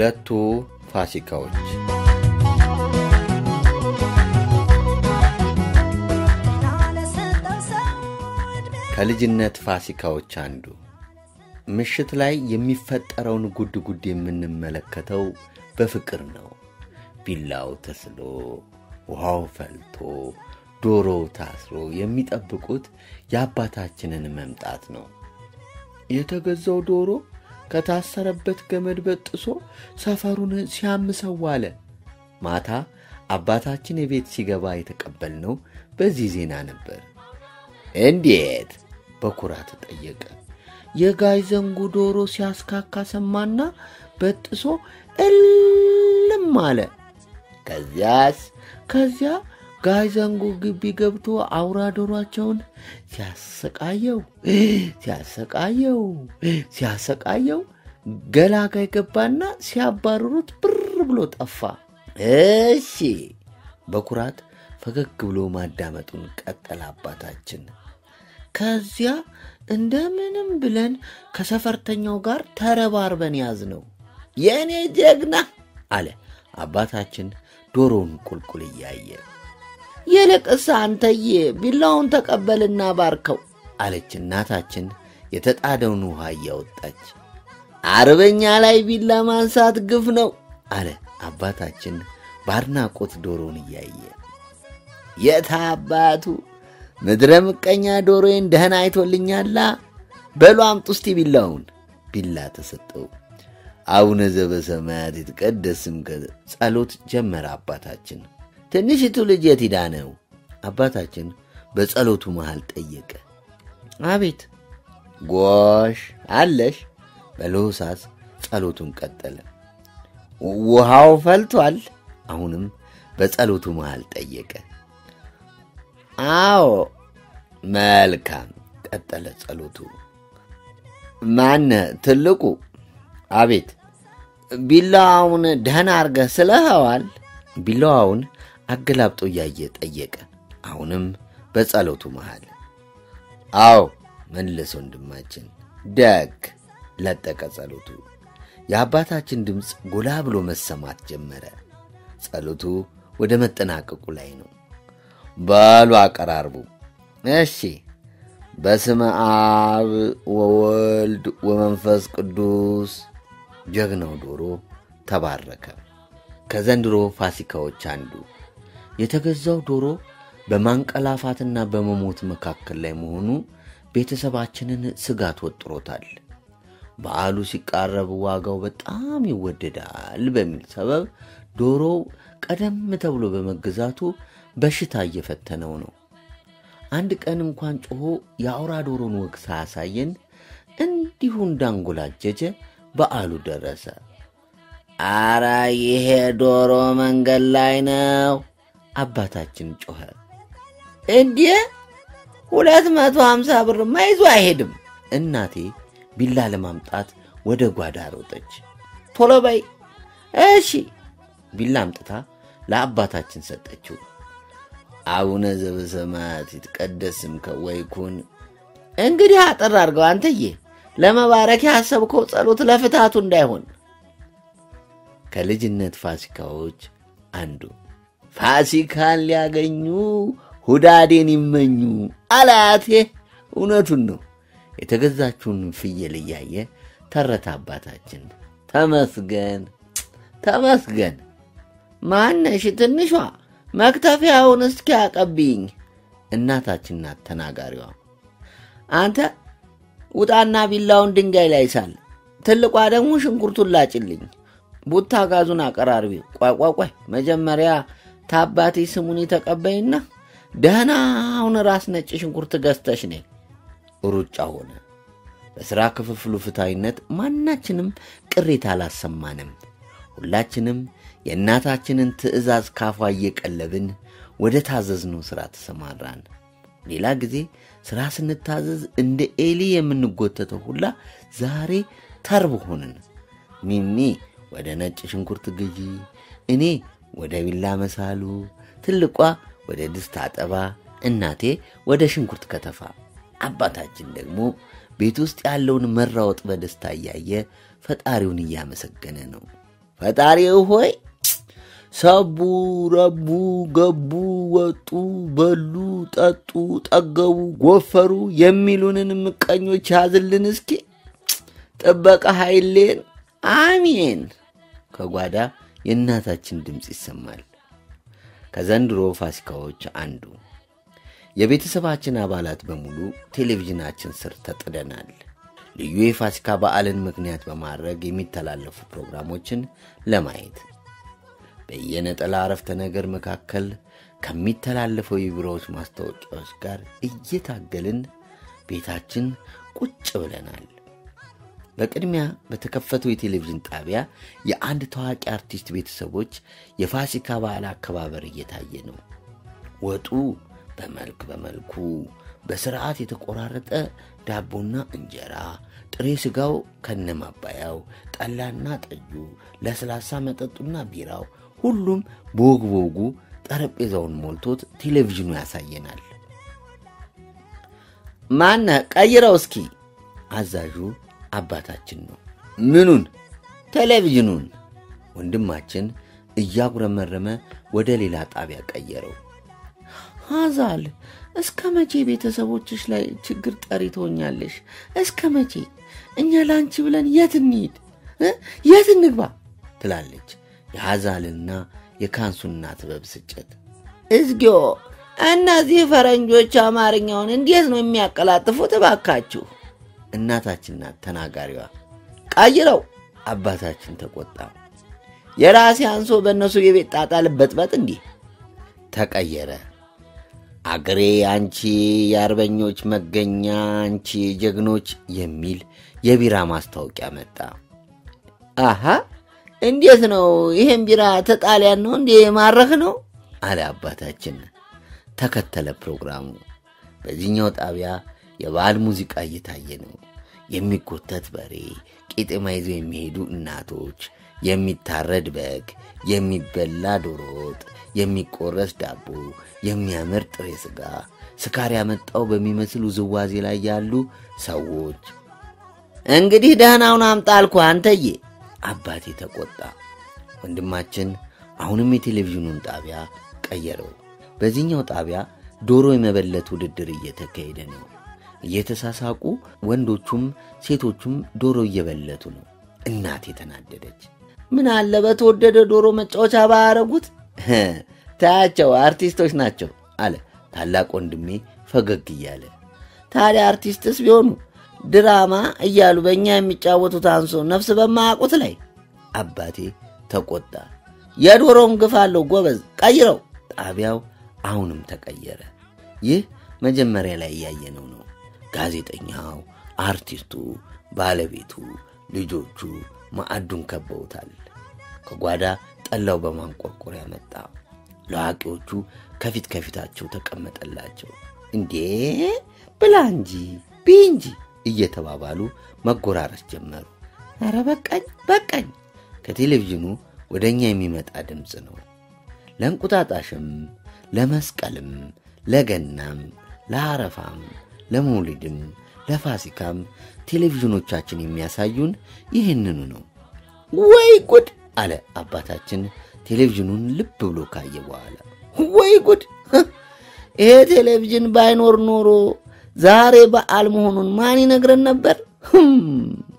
ሁለቱ ፋሲካዎች ከልጅነት ፋሲካዎች አንዱ ምሽት ላይ የሚፈጠረውን ጉድ ጉድ የምንመለከተው በፍቅር ነው። ቢላው ተስሎ፣ ውሃው ፈልቶ፣ ዶሮው ታስሮ የሚጠብቁት የአባታችንን መምጣት ነው። የተገዛው ዶሮ ከታሰረበት ገመድ በጥሶ ሰፈሩን ሲያምሰው ዋለ። ማታ አባታችን የቤት ሲገባ የተቀበልነው በዚህ ዜና ነበር። እንዴት? በኩራት ጠየቀ። የጋይ ዘንጉ ዶሮ ሲያስካካ ሰማና በጥሶ እልም አለ። ከዚያስ? ከዚያ ጋይ ዘንጉ ግቢ ገብቶ አውራ ዶሯቸውን ሲያሰቃየው ሲያሰቃየው ሲያሰቃየው ገላጋይ ገባና ሲያባርሩት ብር ብሎ ጠፋ። እሺ፣ በኩራት ፈገግ ብሎ ማዳመጡን ቀጠለ አባታችን። ከዚያ እንደምንም ብለን ከሰፈርተኛው ጋር ተረባርበን ያዝ ነው። የእኔ ጀግና አለ አባታችን ዶሮውን ቁልቁል እያየ። ይልቅስ አንተዬ ቢላውን ተቀበልና ባርከው አለች እናታችን የተጣደውን ውሃ እያወጣች። አርበኛ ላይ ቢላ ማንሳት ግፍ ነው አለ አባታችን በአድናቆት ዶሮውን እያየ። የት አባቱ ምድረ ምቀኛ ዶሮዬን ደህና አይቶልኛላ። በሉ አምጡ እስቲ ቢላውን። ቢላ ተሰጠው። አቡነ ዘበሰማያት ይትቀደስ ስምከ ጸሎት ጀመረ አባታችን። ትንሽቱ ልጅ የት ሄዳ ነው? አባታችን በጸሎቱ መሃል ጠየቀ። አቤት ጎሽ አለሽ። በለሆሳስ ጸሎቱን ቀጠለ። ውሃው ፈልቷል? አሁንም በጸሎቱ መሃል ጠየቀ። አዎ መልካም፣ ቀጠለ ጸሎቱ። ማነ ትልቁ? አቤት። ቢላዋውን ደህና አርገህ ስለኸዋል? ቢላዋውን አገላብጦ እያየ ጠየቀ። አሁንም በጸሎቱ መሃል አዎ መለሰ ወንድማችን። ደግ ለጠቀ ጸሎቱ። የአባታችን ድምፅ ጎላ ብሎ መሰማት ጀመረ። ጸሎቱ ወደ መጠናቀቁ ላይ ነው። በሉ አቀራርቡ። እሺ። በስመ አብ ወወልድ ወመንፈስ ቅዱስ። ጀግናው ዶሮ ተባረከ። ከዘንድሮ ፋሲካዎች አንዱ የተገዛው ዶሮ በማንቀላፋትና በመሞት መካከል ላይ መሆኑ ቤተሰባችንን ስጋት ወጥሮታል። በዓሉ ሲቃረብ ዋጋው በጣም ይወደዳል በሚል ሰበብ ዶሮው ቀደም ተብሎ በመገዛቱ በሽታ እየፈተነው ነው። አንድ ቀን እንኳን ጮሆ የአውራ ዶሮን ወግ ሳያሳየን እንዲሁ እንዳንጎላጀጀ በዓሉ ደረሰ። አረ ይሄ ዶሮ መንገድ ላይ ነው አባታችን ጮኸ። እንዲህ ሁለት መቶ ሀምሳ ብርማ ይዞ አይሄድም። እናቴ ቢላ ለማምጣት ወደ ጓዳ ሮጠች። ቶሎ በይ እሺ። ቢላ አምጥታ ለአባታችን ሰጠችው። አቡነ ዘበሰማያት ይትቀደስ ስምከ ወይኩን። እንግዲህ አጠር አድርገው አንተዬ፣ ለመባረክ ያሰብከው ጸሎት ለፍታቱ እንዳይሆን። ከልጅነት ፋሲካዎች አንዱ ፋሲካን ሊያገኙ ሁዳዴን ይመኙ አላያቴ። እውነቱን ነው። የተገዛችውን ፍየል እያየ ተረታ አባታችን። ተመስገን ተመስገን። ማነሽ ትንሿ መክተፊያውን እስኪ አቀብይኝ። እናታችን ናት ተናጋሪዋ። አንተ ውጣና ቢላውን ድንጋይ ላይ ሳል፣ ትልቋ ደግሞ ሽንኩርቱን ላጭልኝ። ቡታ ጋዙን አቀራርቢ። ቆይ ቆይ ቆይ፣ መጀመሪያ ታባቴ ስሙን ተቀበይና ደህናውን ራስ ነጭ ሽንኩርት ገዝተሽ ነይ። ሩጫ ሆነ። በሥራ ክፍፍሉ ፍትሐዊነት ማናችንም ቅሬታ አላሰማንም። ሁላችንም የእናታችንን ትእዛዝ ካፏ እየቀለብን ወደ ታዘዝነው ሥራ ተሰማራን። ሌላ ጊዜ ሥራ ስንታዘዝ እንደ ኤሊ የምንጎተተው ሁላ ዛሬ ተርብ ሆንን። ሚሚ ወደ ነጭ ሽንኩርት ግዢ፣ እኔ ወደ ቢላ መሳሉ፣ ትልቋ ወደ ድስት አጠባ፣ እናቴ ወደ ሽንኩርት ከተፋ፣ አባታችን ደግሞ ቤት ውስጥ ያለውን መራወጥ በደስታ እያየ ፈጣሪውን እያመሰገነ ነው። ፈጣሪ ሆይ ሰቡ፣ ረቡ፣ ገቡ፣ ወጡ፣ በሉ፣ ጠጡ፣ ጠገቡ፣ ጎፈሩ የሚሉንን ምቀኞች ያዝልን እስኪ ጥበቃ ኃይሌን አሜን። ከጓዳ የእናታችን ድምፅ ይሰማል። ከዘንድሮ ፋሲካዎች አንዱ የቤተሰባችን አባላት በሙሉ ቴሌቪዥናችን ስር ተጥደናል። ልዩ የፋሲካ በዓልን ምክንያት በማድረግ የሚተላለፉ ፕሮግራሞችን ለማየት በየነጠላ አረፍተ ነገር መካከል ከሚተላለፈው የቢሮዎች ማስታወቂያዎች ጋር እየታገልን ቤታችን ቁጭ ብለናል። በቅድሚያ በተከፈተው የቴሌቪዥን ጣቢያ የአንድ ታዋቂ አርቲስት ቤተሰቦች የፋሲካ በዓል አከባበር እየታየ ነው። ወጡ በመልክ በመልኩ በስርዓት የተቆራረጠ ዳቦና እንጀራ፣ ጥሬ ሥጋው ከነማባያው፣ ጠላና ጠጁ፣ ለስላሳ መጠጡና ቢራው፣ ሁሉም በወግ በወጉ ጠረጴዛውን ሞልቶት ቴሌቪዥኑ ያሳየናል። ማነ ቀይረው እስኪ አዛዡ አባታችን ነው። ምኑን? ቴሌቪዥኑን። ወንድማችን እያጉረመረመ ወደ ሌላ ጣቢያ ቀየረው። ሀዛል እስከ መቼ ቤተሰቦችሽ ላይ ችግር ጠሪ ትሆኛለሽ? እስከ መቼ? እኛ ለአንቺ ብለን የት እንሂድ? የት እንግባ? ትላለች የሐዛልና የካንሱና ጥበብ ስጨት። እዝጊዮ እነዚህ ፈረንጆች አማርኛውን እንዴት ነው የሚያቀላጥፉት? እባካችሁ እናታችን ናት ተናጋሪዋ። ቀይረው አባታችን ተቆጣ። የራሴ አንሶ በእነሱ የቤት ጣጣ ልበጥበጥ እንዲህ ተቀየረ። አገሬ አንቺ የአርበኞች መገኛ አንቺ ጀግኖች የሚል የቢራ ማስታወቂያ መጣ። አሃ እንዴት ነው ይሄን ቢራ ተጣሊያን ነው እንዴ ማረክ ነው አለ አባታችን። ተከተለ ፕሮግራሙ። በዚህኛው ጣቢያ የበዓል ሙዚቃ እየታየ ነው። የሚጎተት በሬ፣ ቄጤማ ይዘው የሚሄዱ እናቶች፣ የሚታረድ በግ፣ የሚበላ ዶሮ ወጥ፣ የሚቆረስ ዳቦ፣ የሚያምር ጥሬ ሥጋ፣ ስካር ያመጣው በሚመስል ውዝዋዜ ላይ ያሉ ሰዎች። እንግዲህ ደህናውን አምጣ አልኩህ አንተዬ፣ አባቴ ተቆጣ። ወንድማችን አሁንም የቴሌቪዥኑን ጣቢያ ቀየረው። በዚህኛው ጣቢያ ዶሮ የመበለት ውድድር እየተካሄደ ነው። እየተሳሳቁ ወንዶቹም ሴቶቹም ዶሮ እየበለቱ ነው። እናቴ ተናደደች። ምን አለ በተወደደ ዶሮ መጫወቻ ባያረጉት? ታያቸው አርቲስቶች ናቸው አለ ታላቅ ወንድሜ ፈገግ እያለ። ታዲያ አርቲስትስ ቢሆኑ ድራማ እያሉ በእኛ የሚጫወቱት አንሶ ነፍስ በማያውቁት ላይ አባቴ ተቆጣ። የዶሮም ግፍ አለው ጎበዝ፣ ቀይረው። ጣቢያው አሁንም ተቀየረ። ይህ መጀመሪያ ላይ እያየነው ነው። ጋዜጠኛው፣ አርቲስቱ፣ ባለቤቱ፣ ልጆቹ ማዕዱን ከበውታል። ከጓዳ ጠላው በማንቆርቆሪያ መጣ። ለዋቂዎቹ ከፊት ከፊታቸው ተቀመጠላቸው። እንዴ ብላ እንጂ ቢ እንጂ እየተባባሉ መጎራረስ ጀመሩ። ኧረ በቃኝ በቃኝ። ከቴሌቪዥኑ ወደ እኛ የሚመጣ ድምፅ ነው። ለእንቁጣጣሽም፣ ለመስቀልም፣ ለገናም፣ ለአረፋም፣ ለመውሊድም፣ ለፋሲካም ቴሌቪዥኖቻችን የሚያሳዩን ይህንኑ ነው። ወይ ጉድ አለ አባታችን ቴሌቪዥኑን ልብ ብሎ ካየ በኋላ። ወይ ጉድ! ይሄ ቴሌቪዥን ባይኖር ኖሮ ዛሬ በዓል መሆኑን ማን ይነግረን ነበር?